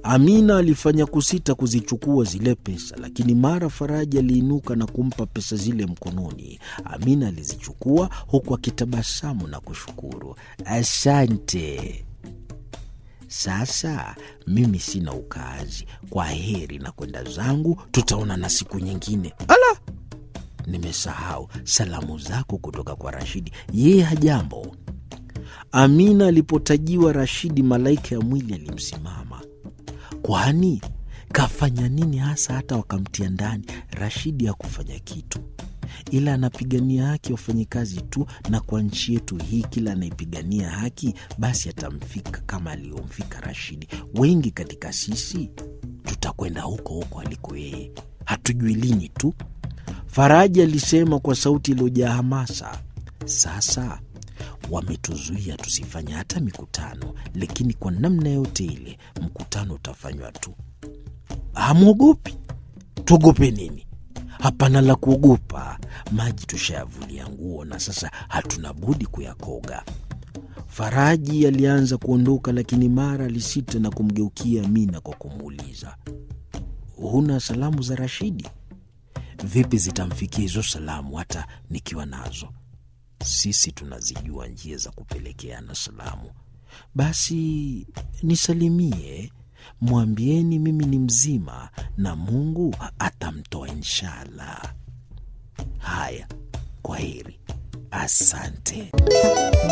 Amina alifanya kusita kuzichukua zile pesa, lakini mara Faraja aliinuka na kumpa pesa zile mkononi. Amina alizichukua huku akitabasamu na kushukuru. Asante. Sasa mimi sina ukaazi, kwa heri na kwenda zangu, tutaonana siku nyingine. Ala, nimesahau salamu zako kutoka kwa Rashidi, yeye hajambo. Amina alipotajiwa Rashidi, malaika ya mwili alimsimama. Kwani kafanya nini hasa hata wakamtia ndani? Rashidi hakufanya kitu, ila anapigania haki wafanyikazi tu, na kwa nchi yetu hii kila anayepigania haki basi atamfika kama aliyomfika Rashidi. Wengi katika sisi tutakwenda huko huko aliko yeye, hatujui lini tu. Faraja alisema kwa sauti iliyojaa hamasa. Sasa wametuzuia tusifanye hata mikutano, lakini kwa namna yote ile mkutano utafanywa tu. Hamwogopi? Tuogope nini? Hapana la kuogopa. Maji tushayavulia nguo na sasa hatuna budi kuyakoga. Faraji alianza kuondoka, lakini mara alisita na kumgeukia Amina kwa kumuuliza, huna salamu za Rashidi? Vipi zitamfikia hizo salamu hata nikiwa nazo? Sisi tunazijua njia za kupelekeana salamu. Basi nisalimie, mwambieni mimi ni mzima na Mungu atamtoa inshallah. Haya, kwa heri, asante.